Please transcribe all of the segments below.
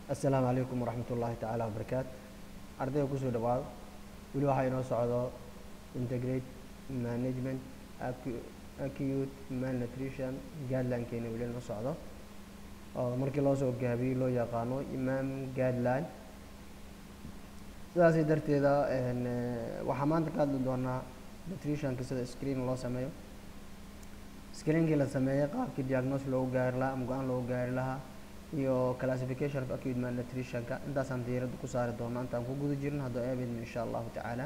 assalaamu calaykum waraxmat ullaahi tacaala wabarakaatu ardayga kusoo dhawaado weli waxaa inoo socdo integrate management acu- acute malnutrition guideline-keena weli inoo socdo oo markii loo soo gaabiyey loo yaqaano imam guideline sidaasi darteeda een, eh, waxaa maanta ka hadli doonaa nutritionka sida screen loo sameeyo screenkii la sameeyey qaabkii diagnose loogu gaari lahaa ama go-aan loogu gaari lahaa iyo classification of acute malnutritionka intaasaan diiradda ku saari doonaa intaan ku guda jirin haddoo eebidna insha allahu tacaala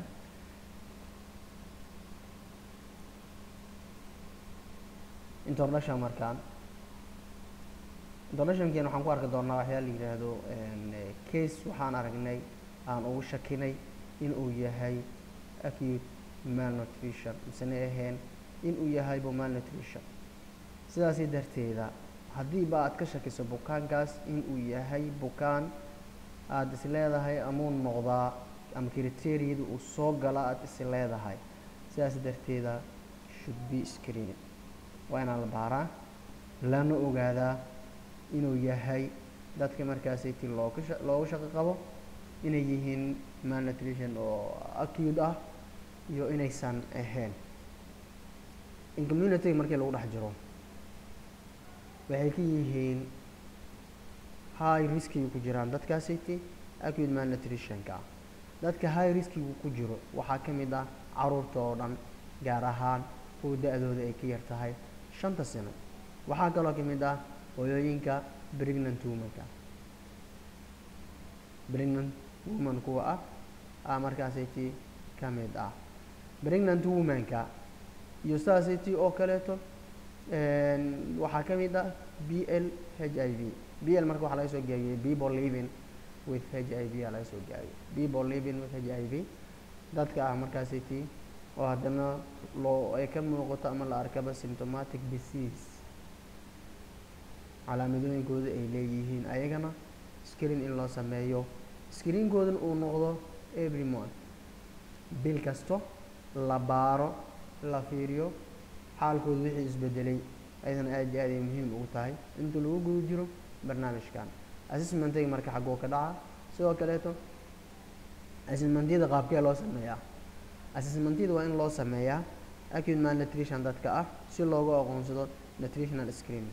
introduction markaan introductionkeena waxaan ku arki doonaa waxyaa la yidhaahdo een, eh, case waxaan aragnay aan ugu shakinay inuu yahay acute malnutrition misena ahayn inuu yahaybo malnutrition sidaasi darteeda haddiiba aad ka shakiso bukaankaas inuu yahay bukaan aada is leedahay amuu noqdaa ama criteriyada uu soo gala aada is leedahay sidaas darteeda should be screened waa inaan la baaraa lana ogaadaa inuu yahay dadka markaasiti looga sha- looga shaqo qabo inay yihiin malnutrition oo acute ah iyo inaysan ahayn in community markii lagu dhex jiro waxay ka yihiin high riskiga ku jiraan dadkaasiti acute malnutritionka ah dadka high riskiga ku jiro waxaa ka mid ah caruurta oo dhan gaar ahaan kuwa da-dooda ay ka yar tahay shanta sano waxaa kaloo ka mid ah hooyooyinka pregnant womanka pregnant woman kuwa ah ah markaasiti ka mid ah pregnant womanka iyo sidaasiti oo kaleeto een, waxaa ka mid ah b l h i v b l marka waxaa laga soo gaabiyey people living with h i v aa laga soo gaabiyey people living with h i v dadka ah markaasiti oo haddana loo ay ka muuqato ama la arkaba symptomatic disease calaamadooyinkooda ay leeyihiin ayagana screen in loo sameeyo screenkoodan uu noqdo every month bil kasto la baaro la fiiriyo xaalkooda wixii isbedelay ayadana aad iyo aad ay muhiim ugu tahay inta lagu guda jiro barnaamijkan assessmentiga marka xaggoo ka dhaca sidoo kaleeto assessmentyada qaabkee loo sameeyaa assessmentyada waa in loo sameeyaa acute malnutrition dadka ah si loogu aqoonsado nutritional screening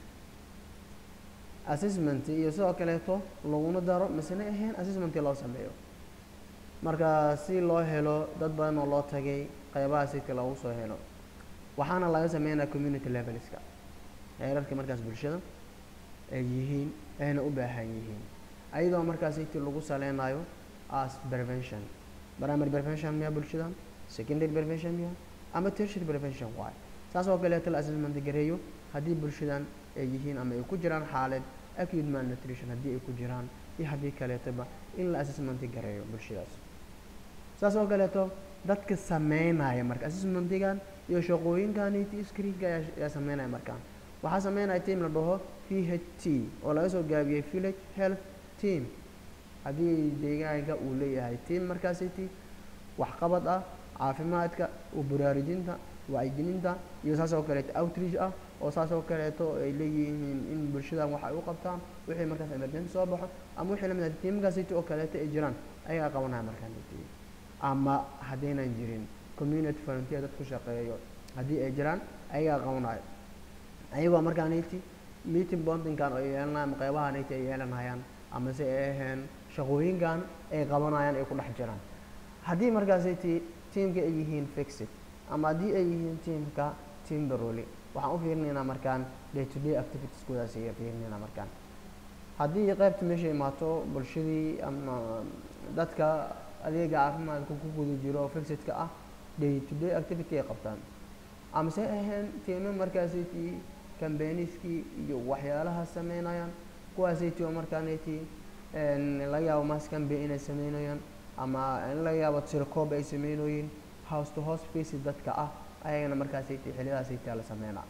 assessment iyo sidoo kaleeto laguna daro masene ahayn assessment loo sameeyo marka si loo helo dad badan oo loo tagay qeybaha sidka loogu soo helo waxaana laga sameynaya community levelska heerarka markaas bulshada ay yihiin ayna u baahan yihiin ayadoo markaas inti lagu saleynayo as prevention primary prevention miya bulshada secondary prevention miya ama tertiary prevention waay saas oo kaleeto la assessment gareeyo haddii bulshadan ay yihiin ama ay ku jiraan xaalad acute malnutrition haddii ay ku jiraan iyo haddii kaleetoba in la assessment gareeyo bulshadaas saas oo kaleeto dadka sameynaya marka assessmentigan iyo shaqooyinkaniti screenka ayaa ayaa sameynaya markaan waxaa sameynaya team la dhaho v h t oo laga soo gaabiyey village health team haddii deegaanka uu leeyahay team markaasiti waxqabad ah caafimaadka u baraarujinta wacyigelinta iyo saas oo kaleeto outreach ah oo saas oo kaleeto ay leeyihiin in bulshadan wax ay u qabtaan wixii markaas emergency soo baxo ama wixii lamid ah teamkaasiti oo kaleeto ay jiraan ayagaa qabanaya markaan ama haddaynan jirin community volunteer dad ku shaqeeyo haddii ay jiraan ayagaa qabanayo ayagoo markaaniti meeting bondingan ay yeelanayaan ama qeybahaniti ay yeelanayaan ama se ay ahayn shaqooyinkan ay qabanayaan ay ku dhex jiraan haddii markaasiti teamka ay yihiin fixed ama haddii ay yihiin teamka team baroli waxaan u fiirinaynaa markaan day to day activitieskoodaas ay fiirinaynaa markaan haddii qeybta meesha imaato bulshadii ama dadka adeega caafimaadka ku guda jiro oo fixidka ah day to day activity ay qabtaan amase ahayn tiimo markaasiti cambaniskii iyo waxyaalaha sameynayaan kuwaasiti oo markaaniti laga yaabo mass campaign inay sameynayaan ama in laga yaabo tirkoob ay sameynooyin house to house faces dadka ah ayagana markaasiti xiliyadaasiti la sameynaa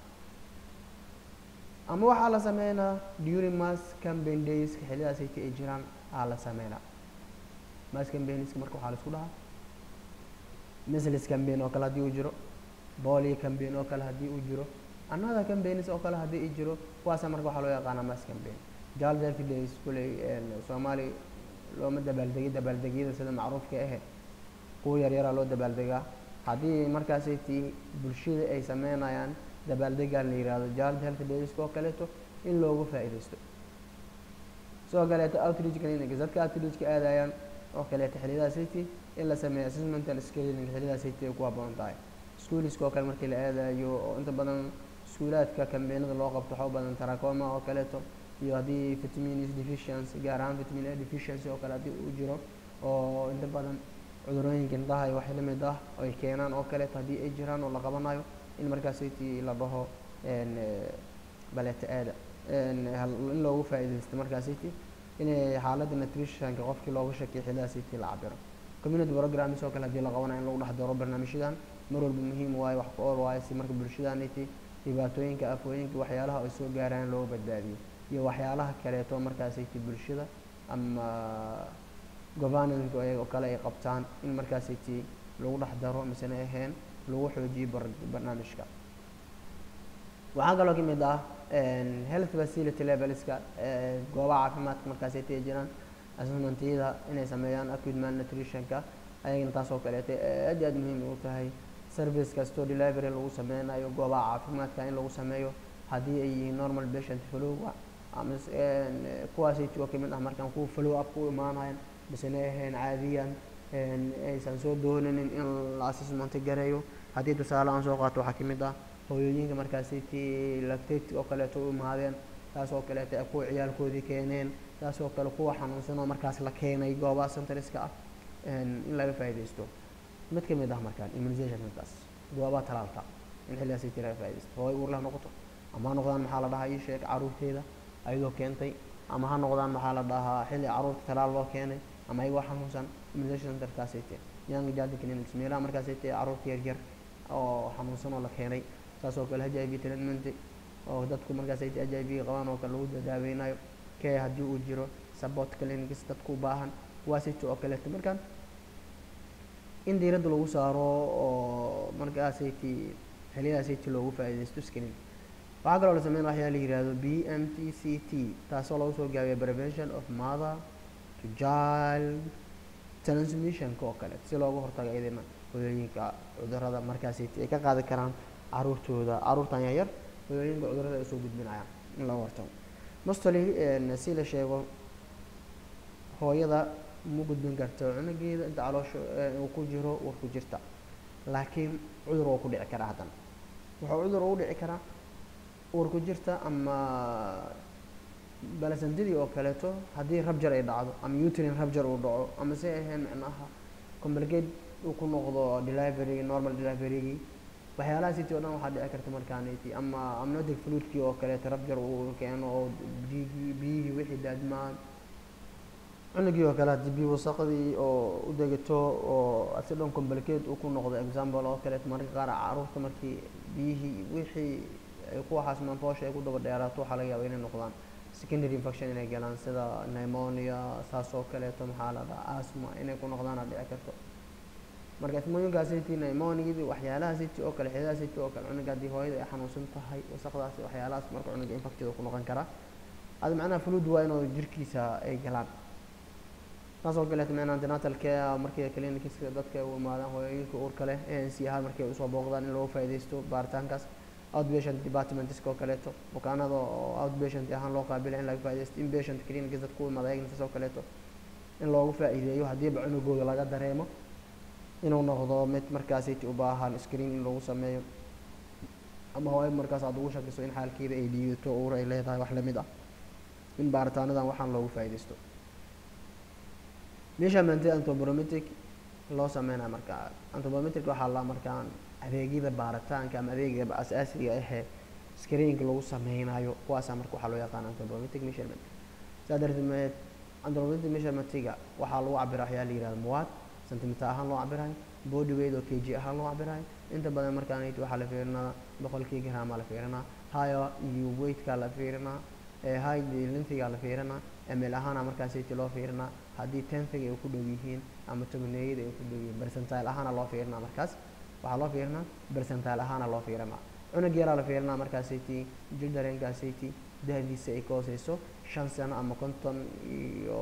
ama waxaa la sameynaa during mass campaign days xiliyadaasiti ay jiraan aa la sameynaa mass campaigniska marka waxaa la isku dhahaa measles campaign oo kale haddii uu jiro polio campaign oo kale haddii uu jiro another campaigns oo kale haddii uu jiro kuwaasa marka waxaa loo yaqaanaa mass campaign child healthy days kuley soomaali looma dabaaldegi dabaaldegyada sida macruufka ahe kuwa yaryaraa loo dabaaldegaa haddii markaasay tii bulshada ay sameynayaan dabaaldegaan la yihahdo child healthy days oo kaleeto in loogu faa'iidaysto sidoo kaleeto outreach clinics dadka outreachka aadayaan oo kaleeto xilliyadaha city in la sameeyo assessment and screening xilliyadaha city ay ku habboon tahay schooliska oo kale markii la aadayo oo inta badan iskuulaadka kambeenada loo qabto waxaa u badan trachoma oo kaleeto iyo haddii vitamin deficiency gaar ahaan vitamin a deficiency oo kale haddii uu jiro oo inta badan cudurooyinka indhaha iyo waxay lamid ah ay keenaan oo kaleeto haddii ay jiraan oo la qabanayo in markaas city la dhaho baleeta aada in loogu faa'iidaysto markaas city inay xaaladda nutritionka qofkii looga shakiyo xilladaha city la cabiro community programs oo kale haddii la qabanayo in lagu dhex daro barnaamijyadan mar walba muhiim waayo wax ku ool waayo si marka bulshadaniti dhibaatooyinka afooyinka waxyaalaha ay soo gaaraan looga badbaadiyo iyo waxyaalaha kaleeto markaasiti bulshada ama governanka oo kale ay qabtaan in markaasiti lagu dhex daro misena ahayn lagu xoojiyo barnaamijka waxaa kaloo kamid ah health facility levelska goobaha caafimaadka markaasiti ay jiraan assessmentiyada inay sameeyaan acute malnutritionka ayagana taas oo kaleeto aad iyo aad muhiim u tahay service kastoo delivery lagu sameynayo goobaha caafimaadka in lagu sameeyo haddii ay yihiin normal patient flow ama kuwaasayt oo kamid ah markaan kuwa flow up ku imaanayan misena ahayn caadiyan aysan soo dooninin in la assessment gareeyo haddii tusaale aan soo qaato waxaa kamid ah hooyooyinka markaasiti lactate oo kaleeto u imaadeen taas oo kaleeto kuwa ciyaalkoodii keeneen taas oo kale kuwa xanuunsan oo markaas la keenay goobaha centriska ah in laga faa'iidaysto mid kamid ah markaan immunization midkaas goobaha talaalka in xilligaas iti laga faa'iidaysto hooy uur leh noqoto ama ha noqdaan maxaa la dhahaa ii sheeg caruurteeda ayadoo keentay ama ha noqdaan maxaa la dhahaa xilli caruurta talaal loo keenay ama ayagoo xanuunsan immunization centerkaas ite young child clinics meelaha markaas ite caruurta yaryar oo xanuunsan oo la keenay saas oo kale h i v treatment oo dadku markaas ite h i v qabaan oo kale lagu daaweynayo kee haddii uu jiro support clinics dadku u baahan kuwaasito oo kaleeto markaan in diiradda lagu saaro oo markaasayti xiliyadaasayty loogu faa'iidaysto screen waxaa kaloo la sameyn waxyaa la yihahdo b m t c t taasoo lagu soo gaabiya prevention of mother to child transmissionka oo kale si looga hortago iyadana hooyooyinka cudurada markaasayti ay ka qaadi karaan caruurtooda caruurtan yaryar hooyooyinka cudurada ay soo gudbinayaan in looga hortago mostly si la sheego hooyada ma gudbin karto cunugeeda inta caloosha uu ku jiro uur ku jirta laakiin cudur waa ku dhici karaa haddana wuxuu cudur ugu dhici karaa uur ku jirta ama balasantidii oo kaleeto haddii rabjar ay dhacdo ama utrine rabjar uu dhaco ama si ahayn micnaha complicate uu ku noqdo delivery normal deliverygii waxyaalaha city o dhan waxaa dhici karta markaaniti ama amnotic fluidkii oo kaleeto rabjar uu keeno oo biyigii biyihii wixii daadmaan cunugii oo kale haddii biyo wasaqdii oo u degato oo si dhan complicate uu ku noqdo example oo kaleeto mararka qaar caruurta markii biyihii wixii ay ku waxaasmaan toosha ay ku daba dheeraato waxaa laga yaaba inay noqdaan secondary infection inay galaan sida pneumonia saas oo kaleeto maxaa la dhaha asma inay ku noqdaan aa dhici karto marka ismooyinkaas city pneumoniadii waxyaalaha city oo kale xidaha city oo kale cunuga haddii hooyada ay xanuunsan tahay wasaqdaasi waxyaalahaas marka cunuga infected ku noqon karaa ada macnaha fluid waa inuu jirkiisa ay galaan taas oo kaleeto micnaha antenatal care markii clinicska dadka u imaadaan hooyooyinka uurka leh a n c ahaan markay usoo booqdaan in looga faa'iidaysto baaritaankaas outpatient departmentska oo kaleeto bukaanada oo outpatient ahaan loo qaabila in laga faa'iidaysto inpatient clinics dadka u imaada ayagna saas oo kaleeto in loogu faa'iideeyo haddiiba cunugooda laga dareemo inuu noqdo mid markaasiti u baahan screen in lagu sameeyo ama hooyo markaas aad ugu shakiso in xaalkeeda ay liidato uur ay leedahay wax lamid ah in baaritaanadan waxaan loogu faa'iidaysto measurement anthropometric loo sameynaya marka anthropometric waxaa la markaan adeegyada baaritaanka ama adeegyada asaasiga ahee screenka lagu sameynayo kuwaasaa marka waxaa loo yaqaan anthropometric measurement saa darteed anthropometric measurementiga waxaa lagu cabira waxyaa la yihahdo muwaad centimeter ahaan loo cabirayo body weight oo kg ahaan loo cabirayo inta badan markaan waxaa la fiirinaa boqolkii grama la fiirinaa high iyo weightka la fiirinaa high lengthiga la fiirinaa ml ahaana markaasiti loo fiirinaa haddii tenfiga ay ku dhow yihiin ama tobaneeyada ay ku dhow yihiin percentile ahaana loo fiirinaa markaas waxaa loo fiirinaa percentile ahaana loo fiirinaa cunug yaraa la fiirinaa markaasiti jil dareenkaasiti dahdiisa ay ka hooseyso shan sano ama konton iyo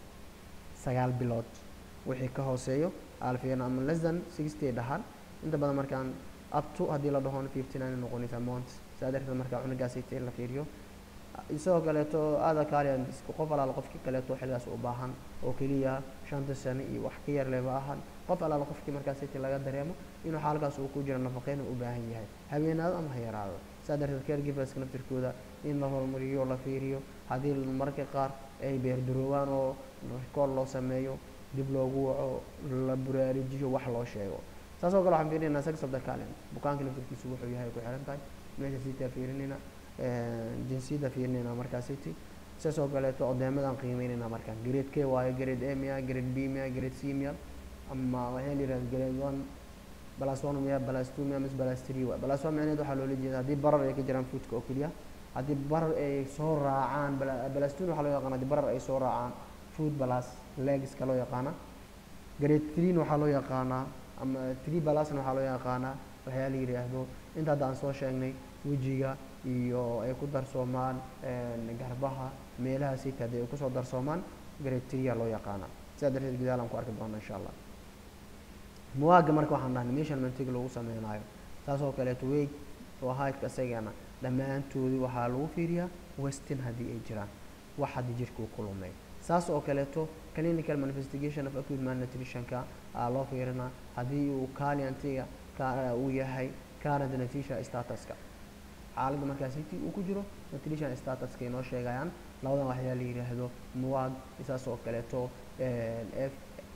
sagaal bilood wixii ka hooseeyo aa la fiirina ama less than sixty ay dhahaan inta badan markaan up to haddii la dhahon fifty nine noqonaysa months saa darteed markaa cunugaasayta in la fiiriyo isagoo kaleeto aada kaaliyan qof alaala qofkii kaleeto xilligaas u baahan oo keliya shanta sano iyo wax ka yar leba ahan qof alaala qofkii markaasayta laga dareemo inuu xaalkaas uu ku jiro nafaqeyn u baahan yahay habeenaado ama ha yaraado saa darteed caregiverska naftirkooda in la horumariyo la fiiriyo haddii mararka qaar ay beerdaroobaan oo rikoor loo sameeyo dib loogu waco la buraarijiyo wax loo sheego saas oo kale waxaan fiirinaynaa sex of the calent bukaanka naftirkiisu wuxuu yahay ku xiran tahay meesha sitaa fiirinayna jinsiyadda fiirinayna markaasiti sidaas oo kaleeto odeemadan qiimeynayna markaan grade k waayo grade a miya grade b miya grade c miya ama waxaa la yidhahda grade one plus one miya plus two miya mis plus three waay plus one micneed waxaa loola jeeda haddii barar ay ka jiraan foodka oo keliya haddii barar ay soo raacaan plus two waxaa loo yaqaana haddii barar ay soo raacaan food plus legska loo yaqaana grade three waxaa loo yaqaanaa ama three plusna waxaa loo yaqaanaa waxyaa la yidhaahdo inta hadda aan soo sheegnay wejiga iyo ay ku darsoomaan garbaha meelaha sita haddii ay kusoo darsoomaan grade three loo yaqaana sidaa darteed gudaal aan ku arki doona insha allah muwaaga marka waxaan dhahnay measurementiga lagu sameynayo saas oo kaleeto weig oo heightka isagana dhammaantoodii waxaa lagu fiiriyaa westin haddii ay jiraan wax haddii jirka uu ku lumay saas oo kaleeto clinical manifestation of acute malnutritionka aa loo fiirinaa haddii uu caliantiga uu yahay current nutrition statuska xaaladda markaas intii uu ku jiro nutrition statuska inoo sheegayaan labadan waxyaa la yidhaahdo muwaag saas oo kaleeto f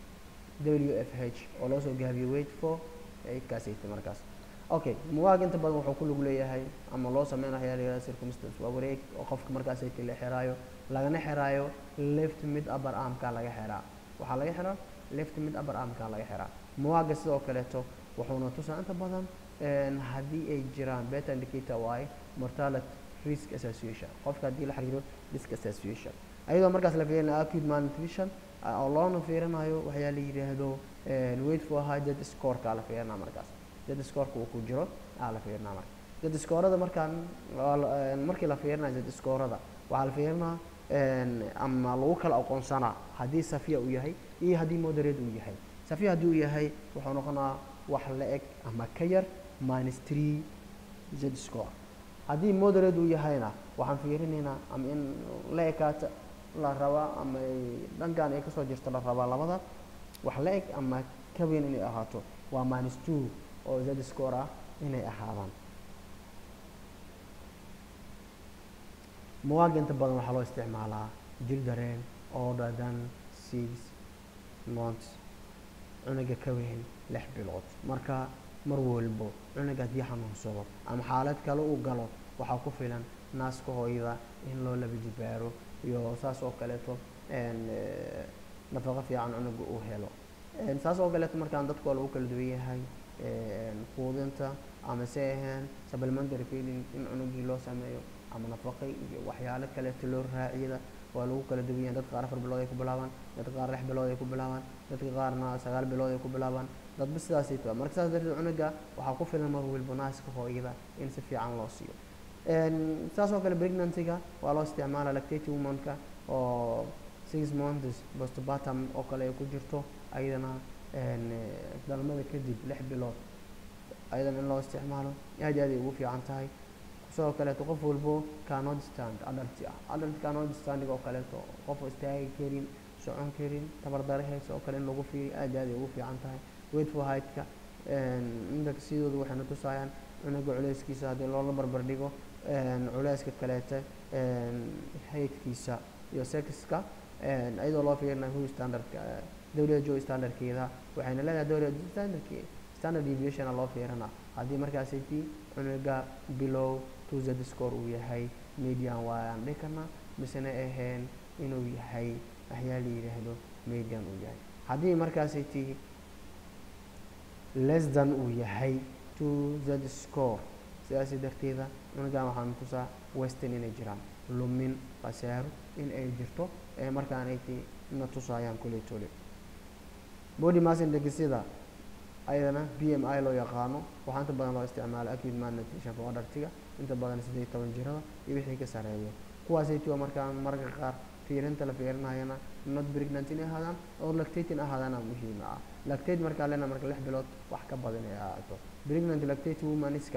w f h oo loo soo gaabiyo wait for kaasayta markaas okay muwaag inta badan wuxuu ku lug leeyahay ama loo sameyn waxyaa la yidhahdo circumstance waa wareeg oo qofka markaasayta la xiraayo lagana xiraayo left mid upper armka laga xiraa waxaa laga xiraa left mid upper armka laga xiraa muwaaga sidoo kaleeto wuxuuna tusaa inta badan haddii ay jiraan beta indicator waaye mortality risk association qofka haddii la xiriiro risk association ayadoo markaas la fiirinayo acute malnutrition oo loona fiirinayo waxyaa la yidhaahdo wait for high dead scoreka la fiirinaa markaas dead scoreka uu ku jiro aa la fiirinaa marka dead scorada markaan markii la fiirinayo dead scorada waxaa la fiirinaa ama lagu kala aqoonsanaa haddii safiya uu yahay iyo haddii moderate uu yahay safiya haddii uu yahay wuxuu noqonaa wax la eg ama ka yar minus three z score haddii moderate uu yahayna waxaan fiirinaynaa ama in la ekaata la rabaa ama ay dhankan ay kasoo jirto la rabaa labada wax la eg ama ka weyn inay ahaato waa minus two oo z score ah inay ahaadaan muwaaga inta badan waxaa loo isticmaalaa jil dareen older than six months cunuga ka weyn lix bilood marka mar walbo cunuga haddii xanuunsado ama xaalad kale uu galo waxaa ku filan naaska hooyada in loo laba jibaaro iyo saas oo kaleeto nafaqo fiican cunuga uu helo saas oo kaleeto markaan dadku waa lagu kala duwan yahay quudinta ama se ahayn supplementary feeding in cunugii loo sameeyo ama nafaqay iyo waxyaalo kaleeto loo raaciyada waa lagu kala duwan yahay dadka qaar afar bilood ay ku bilaabaan dadka qaar lix bilood ay ku bilaabaan dadka qaarna sagaal bilood ay ku bilaabaan dadba sidaasay tahay marka saas darteed cunuga waxaa ku filan mar walba naaska hooyada in si fiican loo siiyo saas oo kale pregnancyga waa loo isticmaala lactate womanka oo six months postpartum oo kale ay ku jirto ayadana dhalmada kadib lix bilood ayadana in loo isticmaalo aad aad ay ugu fiican tahay sidoo kaleeto qof walbo cannot stand adult ah adult cannot standing oo kaleeto qof istaagi karin socon karin tabardare haysa oo kale in lagu fiiriyo aad aad ay ugu fiican tahay wait for heightka inta sidoodu waxayna tusayaan cunuga culeyskiisa haddii loola barbar dhigo culeyska kaleete haydkiisa iyo sexka iyadoo loo fiirinayo hu standardka WHO standardkeeda waxayna leedahay WHO standardke standard deviation loo fiirina haddii markaasiti cunuga below two z score uu yahay median waayaan dhihi karnaa misena ahayn inuu yahay waxyaa la yidhaahdo median uu yahay haddii markaasiti less than uu yahay two z score sidaasi darteeda cunugan waxaan tusaa western inay jiraan lumin khasaaro in ay jirto ee markaanay ti na tusaayaan kuley tole body mass indexida ayadana b m i loo yaqaano waxaa inta badan loo isticmaala acute malnutrition for adultiga inta badan siddeed toban jirada iyo wixii ka sareeyo kuwaasaytii waa markaan marka qaar fiirinta la fiirinayana not pregnant inay ahaadaan oo lactate in ahaadaana muhiim ah lactate markaa lena marka lix bilood wax ka badan ay ahaato pregnant lactate womaniska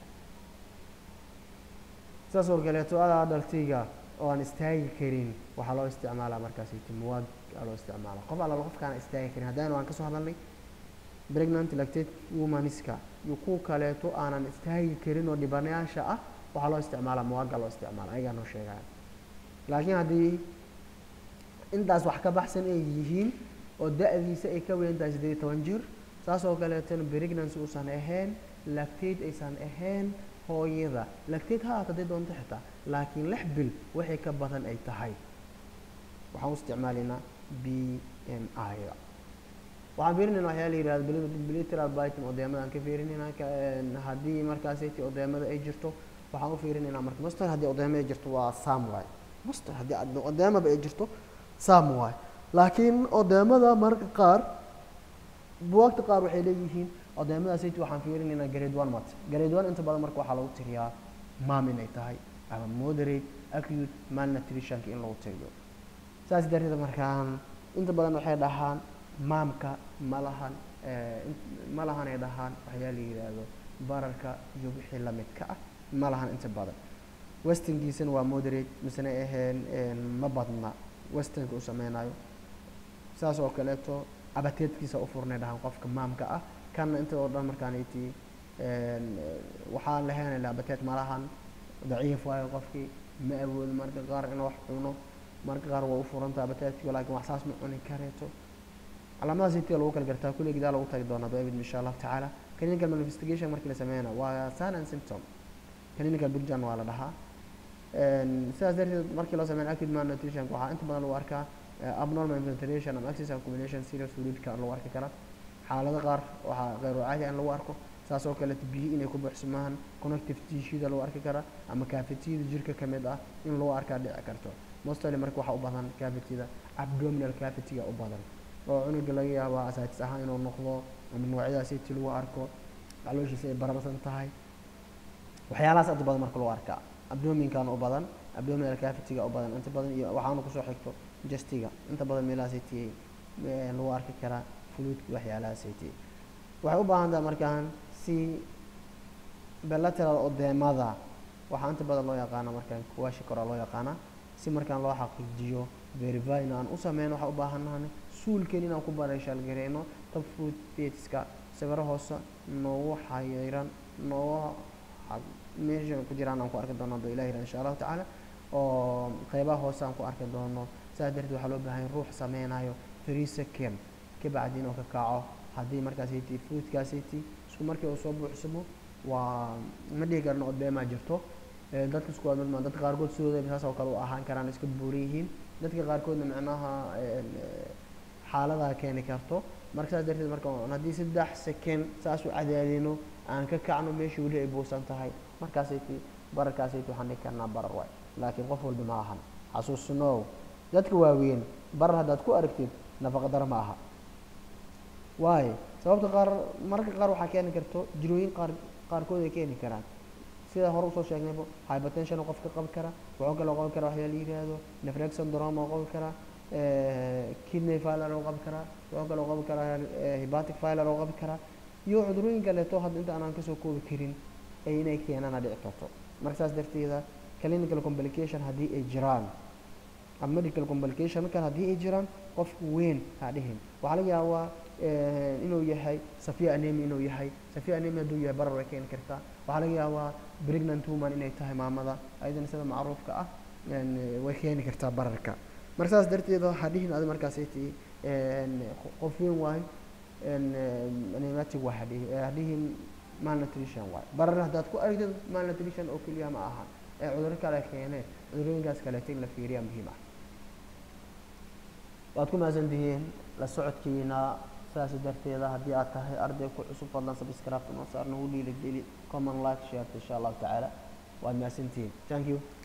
saas oo kaleeto adaa dhaltiga oo aan istaagi karin waxaa loo isticmaalaa markaasaytii muwaag aa loo isticmaalaa qof alla qofkaan istaagi karin haddana waan kasoo hadalnay pregnant lactate womaniska iyo kuwa kaleeto aanan istaagi karin oo dhibanayaasha ah waxaa loo isticmaalaa muwaaga loo isticmaala ayagaa noo sheegaya laakiin haddii intaas wax ka baxsan ay yihiin oo da-diisa ay ka weyn tahay siddeed iyo toban jir saas oo kaleetona pregnancy uusan ahayn lactate aysan ahayn hooyada lactate ha ahaata hadday doonto xitaa laakiin lix bil waxay ka badan ay tahay waxaan u isticmaalaynaa b m i-da waxaan fiirinayna waxyaa la yihahda bilateral bitim odeemada aan ka fiirinayna haddii markaasaytii odeemada ay jirto waxaan u fiirinaynaa marka master haddii odeema ay jirto waa sam waay master haddii odeemaba ay jirto sam waay laakiin odeemada marka qaar buwaagta qaar waxay leeyihiin odeemadaasaytii waxaan fiirinaynaa grade one mat grade one inta badan marka waxaa lagu tiriyaa mam inay tahay ama moderate acute malnutritionka in lagu tiriyo saas darteed markaan inta badan waxay dhahaan maamka ma lahan ma lahan ay dhahaan waxyaa la yidhaahdo bararka iyo wixii lamidka ah ma lahan inta badan westingiisana waa moderate misena aheen ma badna westinka u sameynayo saas oo kaleeto abateedkiisa u furnay dhahaan qofka maamka ah kanna inta oo dhan markaanayti waxaan lahaynayla abateed ma lahan daciif waayo qofkii ma awoodo marka qaar inuu wax cuno marka qaar waa u furanta abateedkii laakiin wax saas ma cuni kareeto calaamadaas intii lagu kala gartaa kulli gidaa lagu tagi doonaa david insha allahu tacaala clinical investigation markii la sameeyana waa sign and symptom clinical picture waa la dhahaa sidaas darteed markii loo sameeyo acute malnutrition waxaa inta badan lagu arkaa abnormal ventilation ama access accumulation serious fluidka lagu arki karaa xaalado qaar waxaa qeyr caadi in lagu arko saas oo kaleeto biyo inay ku buuxsamaan connective tissueda lagu arki karaa ama cavitida jirka ka mid ah in lagu arkaa dhici karto mostly marka waxaa u badan cavitida abdominal cavity u badan oo cunuga laga yaabo asaatis ahaan inuu noqdo ama noocyadaasiti lagu arko calooshiisa ay bararsan tahay waxyaalahaas inta badan marka lagu arkaa abdominkan u badan abdominal cavity-ga u badan inta badan iyo waxaana kusoo xigto justiga inta badan meelahaasiti lagu arki karaa fluidka waxyaalahaasiti waxay u baahan tahay markaan si bilateral odeemada waxaa inta badan loo yaqaana markaan kuwaashi koraa loo yaqaana si markaan loo xaqiijiyo verifyn aan u sameyno waxaa u baahannahan suulken inaan ku bareeshaalgareyno tab food dateska sawiro hoose noogu xayiran noogu meesha ku jiraan aan ku arki doono ado ilah yirah insha allahu tacaala oo qeybaha hoose aan ku arki doono saas darteed waxaa loo baahan ruux sameynayo three second kabacdi inuu ka kaco haddii markaasiti foodkaasiti isku markii uu soo buuxsamo waa ma dhihi karno odeemaa jirto dadka isku waa midma dadka qaarkood sidooda saas oo kale u ahaan karaan iska buuran yihiin dadka qaarkoodna micnaha xaaladaa keeni karto marka saas darteed marka haddii saddex second saas u cadaadino aan ka kacno meeshii weli ay buusan tahay markaasayti bararkaasayt waxaan dhihi karnaa barar waay laakiin qof walba ma ahan xasuusnow dadka waaweyn barar haddaad ku aragtid nafaqa daro ma aha waayo sababta qaar mararka qaar waxaa keeni karto jirooyin qaar qaarkood ay keeni karaan sida hore usoo sheegnaybo hypertension oo qofka qabi kara wuxuu kaloo qabi kara waxyaa la yidhaahdo nefrex syndrome oo qabi kara kidney filer oo qabi karaa wuxuu kaloo qabi karaa hepatic filer oo qabi karaa iyo cudurooyin kaleeto hadda inta aanan kasoo koobi karin ay inay keenana dhici karto marka saas darteeda clinical complication haddii ay jiraan ama medical complication kale haddii ay jiraan qofka weyn ha dhihin waxaa laga yaabaa inuu yahay safia anemi inuu yahay safia anemi hadduu yahay barar way keeni kartaa waxaa laga yaabaa pregnant woman inay tahay maamada ayadana sida macruufka ah way keeni kartaa bararka marka saas darteeda ha dhihin adi markaasaytii qof weyn waayo nematic waa hadhihi hadhihin malnutrition waayo barar haddaad ku aragtid malnutrition oo keliya ma aha ee cuduro kale keene cudurooyinkaas kaleeto in la fiiriyaa muhiim ah waad ku mahadsan tihiin la socodkiina sidaas darteeda haddii aad tahay arday ku cusub fadlan subscribe noo saar nagu dhiirigeli common like share insha allahu tacaala waad mahadsantihiin thank you